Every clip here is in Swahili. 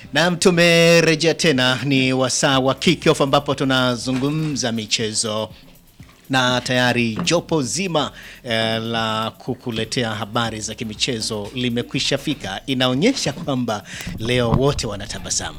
Naam, tumerejea tena, ni wasaa wa kickoff ambapo tunazungumza michezo na tayari jopo zima eh, la kukuletea habari za kimichezo limekwisha fika. Inaonyesha kwamba leo wote wanatabasamu,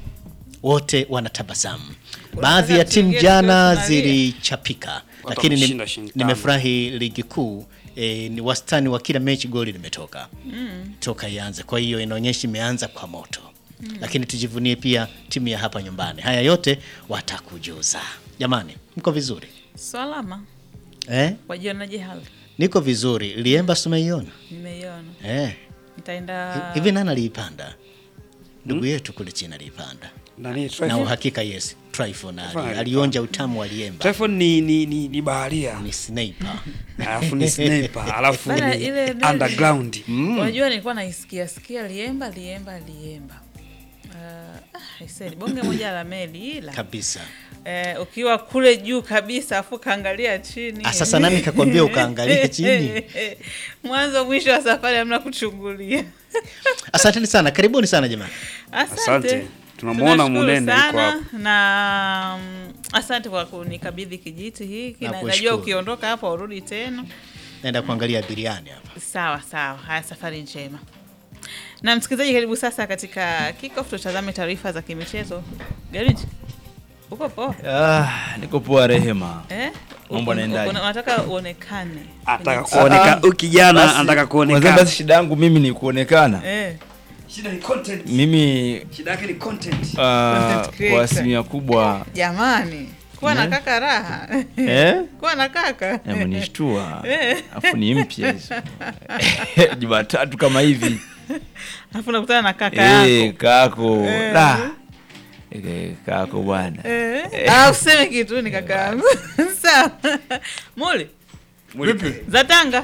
wote wanatabasamu. Baadhi ya Nataka timu tuingie jana tukiwa tunalia. zilichapika, lakini ni- wameshinda shilingi tano. nimefurahi ligi kuu eh, ni wastani wa kila mechi goli limetoka toka ianze. Kwa hiyo inaonyesha imeanza kwa moto, lakini tujivunie pia timu ya hapa nyumbani. Haya yote watakujuza. Jamani, mko vizuri Salama. eh? Wajionaje hali? Niko vizuri. Liemba sumeiona Nimeiona. eh? Nitaenda Hivi nani aliipanda? Ndugu yetu kule China aliipanda Nani, na Tryphon? uhakika, yes, Tryphon ali- Tryphon alionja utamu wa Liemba, Tryphon ni, ni, ni, ni baharia ni sniper alafu ni sniper alafu Bana, ni ile nani- underground Unajua nilikuwa naisikia sikia liemba liemba liemba. Uh, ah, aisee, ni bonge moja la meli ila kabisa. eh, ukiwa kule juu kabisa afu kaangalia chini. Ah, sasa nani kakwambia ukaangalia chini? Mwanzo mwisho wa safari hamna kuchungulia. Asanteni sana, karibuni sana jamani. Asante. Asante. Tunamuona Tunashukuru Munene yuko sana hapo. na mm, asante kwa kunikabidhi kijiti hiki. Na- Nakushukuru. Najua ukiondoka hapo urudi tena. Naenda kuangalia biriani hapa. Sawa sawa, haya, safari njema. Na msikilizaji, karibu sasa katika kickoff, tutazame taarifa za kimichezo. Gariji, uko poa Ah, niko poa Rehema. eh? Mambo Uko- yanaendaje? uko- Unataka uonekane Anataka Kwenye- kuonekana Ah, huyu kijana Basi, anataka unasema kuonekana Basi shida yangu mimi ni kuonekana. eh, shida ni content Mimi shida yake ni content ah, Content creator. kwa asilimia kubwa jamani, kuwa na Ne? kaka raha eh, kuwa na kaka amenishtua Eh. afu ni mpya hizo Jumatatu kama hivi alafu nakutana na kaka eh, yako kako Eh. da Eh, kako bwana eh. Ah, useme kitu ni kaka yangu sawa. Muli Vipi? za Tanga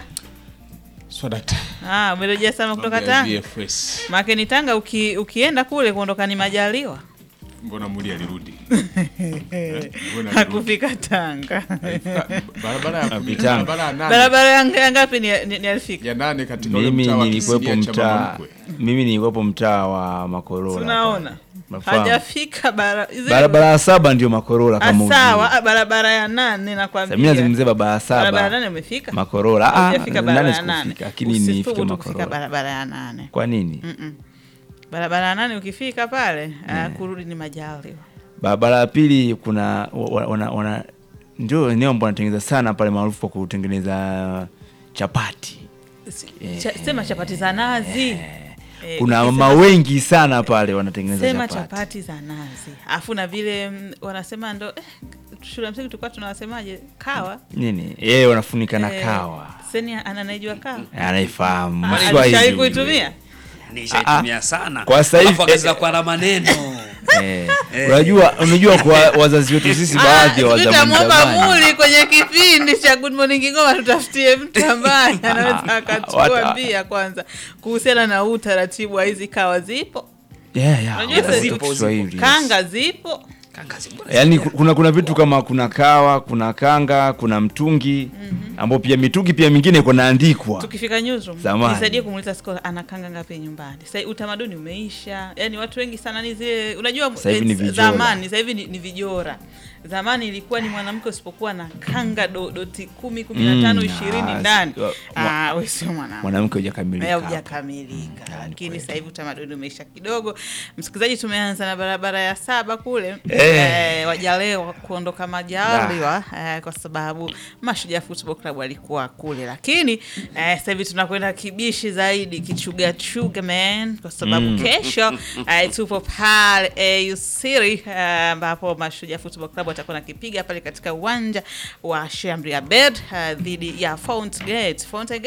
Swadata. ah, umerejea sana kutoka Mambo ya Tanga VFS. Maake ni Tanga uki, ukienda kule kuondoka ni majaliwa Mbona Muli alirudi? Eh, mbona alirudi? hakufika Tanga. Alifika- Barabara ya Vitanga. barabara ya nane. Barabara ya ya ngapi ni, ni, ni alifika? Ya nane katika ule mimi mtaa wa nilikuwepo Kisinia cha mtaa Mamamkwe. mimi nilikuwepo mtaa wa Makorola Tunaona Nafahamu. hajafika bara, zile- barabara ya saba ndio Makorola Ah, kama sawa ujui. ah, barabara ya nane Sasa nakwambia. mimi nazungumzia barabara ya Barabara ya saba nane umefika? Makorola ah, Hujafika barabara nane ya nane. sikufika lakini Usithubutu nifike kufika Makorola barabara ya nane. kwa nini Mm-mm. Barabara ya nane ukifika pale ah, kurudi ni majaliwa. barabara ya pili kuna wa- wana, wana, ndio eneo ambao wanatengeneza sana pale maarufu kwa kutengeneza chapati Si- cha- Sema chapati za nazi. Eh, kuna ukisema- mama wengi sana pale wanatengeneza sema chapati, chapati za nazi afu na vile mm, wanasema ndo eh, shule ya msingi tulikuwa tunawasemaje kawa nini yeye wanafunika na Eh, kawa seni ananaijua kawa anaifahamu Ah, Mswahili alishawahi yule. kuitumia nishaitumia sana Kwa sasa hivi- Alafu akaanza kuwa na maneno Eh, unajua unajua kwa wazazi wetu sisi baadhi ya Ah, wazamani tutamwomba zamani muli kwenye kipindi cha Good Morning Kigoma tutafutie mtu ambaye anaweza Wata- akatuambia kwanza kuhusiana na huu utaratibu wa hizi kawa zipo yeah, yeah, Unajua wazazi sasa- wetu Kiswahili, yes. kanga zipo yaani ku- kuna kuna vitu kama kuna kawa kuna kanga kuna mtungi ambao pia mitungi pia mingine iko naandikwa tukifika newsroom Zamani. nisaidie kumuuliza skola anakanga ngapi nyumbani sasa utamaduni umeisha yani watu wengi sana ni zile unajua Sasa hivi ni eh, vijora. zamani sasa hivi ni, ni vijora zamani ilikuwa ni mwanamke usipokuwa na kanga do, doti kumi kumi na tano Mm, ishirini ah, ndani si- wa- ah, we sio mwanamke mwanamke hujakamilika hapo. hujakamilika Mm, lakini kweli. sasa hivi utamaduni umeisha kidogo msikilizaji tumeanza na barabara ya saba kule Eh. eh, wajalewa kuondoka majaliwa eh, kwa sababu mashujaa football club walikuwa kule lakini eh, sasa hivi tunakwenda kibishi zaidi kichugachuga man kwa sababu kesho eh, tupo pale AU City eh, ambapo mashujaa football club watakuwa nakipiga pale katika uwanja wa Shamri Abed eh, dhidi ya Fountain Gate Fountain Gate